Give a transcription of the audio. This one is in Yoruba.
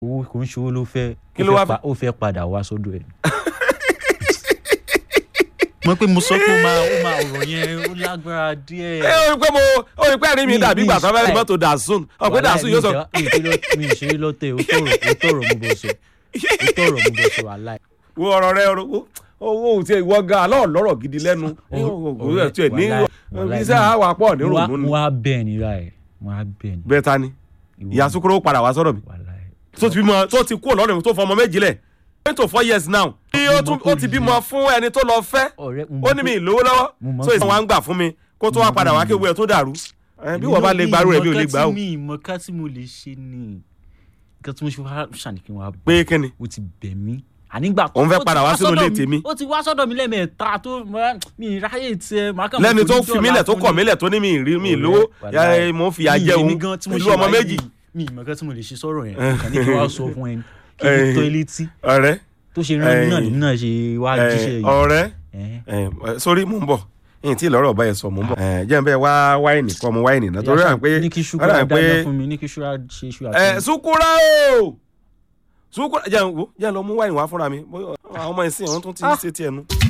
owó kò ń ṣe owó ló fẹ́ Kí ó ló fẹ́ wá pa- ó fẹ́ padà wá sọ́dọ̀ ẹ̀. mo pé mo sọ pé ó máa ó máa ọ̀rọ̀ yẹn ó lágbára díẹ̀. ẹ o rí pé mo o rí pé ẹ̀rín mi Mi- dàbí mi ìgbà tó fẹ́ ṣe- mọ́tò dàsún ọ̀pẹ dàsún yóò sọ mi ìṣe mi ìṣe lọ́tẹ̀ ó tọrọ ó tọrọ mo bọ̀ sọ ó tọrọ mo bọ̀ sọ aláì. wo ọ̀rọ̀ rẹ ọ̀rọ̀ owó ò tiẹ̀ ìwọ gan alọ́ lọ́rọ̀ gidi lẹ́nu owó ẹ̀ tiẹ̀ ní iṣẹ́ àwà pọ̀ ní mo wá- ròmù ni mo wá bẹ́ẹ̀ ni ra ẹ̀ mo wá bẹ́ẹ̀ ni. bẹ́ẹ̀ ta ni Ìwọ ìyá sukuro padà wá sọ́dọ̀ mi wàláì. tó ti bímọ tó ti kú ọ̀lọ́run mi tó fọmọ méjì lẹ̀ eight to four years now bí ó tún ó ti bímọ fún ẹni tó lọ fẹ́ ọ̀rẹ́ ó ní mi ìlówó lọ́wọ́ Mo mọ̀ so pé- ìsìn wa ń gbà fún mi kó tó wá padà wá kéwu ẹ̀ tó dàrú Ẹ, bí wọ́n bá lè gbarú rẹ̀ bí ò lè gbà ó mi ìmọ̀ ká tí mo lè ṣe ni nǹkan tí mo ṣe wá ṣàníkí wa pé kíni o ti bẹ̀ mí ànígbà Òun fẹ́ ó ti padà wá sínú sọ́dọ̀ ilé mi- tèmi. ó ti wá sọ́dọ̀ mi lẹ́ẹ̀mẹ́ta tó mo- mi ìráyè tiẹ̀ máa kàn lẹ́ni mọ̀ tó kò ní fi mí lẹ̀ tó dọ̀la kọ̀ fún mí ni. lẹ̀ tó ní mi ìrí mi Ọ̀rẹ́, ìlówó wàláì. ya, mo ń fìyà Mi jẹ èmi òun gan tí mo pẹ̀lú ṣe ọmọ wáyé méjì yìí, mi ìmọ̀ kan tí mo lè ṣe sọ̀rọ̀ yẹn kàn ní kí wàá sọ fún ẹni kí n Eh. tó létí ọ̀rẹ́ tó ṣe rán mi náà Eh. nínú náà ṣe wá ẹ, jíṣẹ́ yìí. ọ̀rẹ́ Eh. ẹ, sórí mò ń bọ̀ yìí tí ìlọ́rọ̀ ọba yẹn sọ mò ń bọ̀ ẹ, jẹ́ n bẹ́ẹ̀ wá wáìnì kọ́ mu wáìnì náà torí à ń pé ní kí ó ṣúgà rà ń pé dáná fún mi ní kí ṣúgà ṣe ṣúgà ẹ fún mi. sukura o sukura jẹ́ n wo jẹ́ n lọ mú wáìnì wá fúnra mi bóyá àwọn ọmọ ìsìn àwọn tó ti ń ṣe tiẹ̀ nu.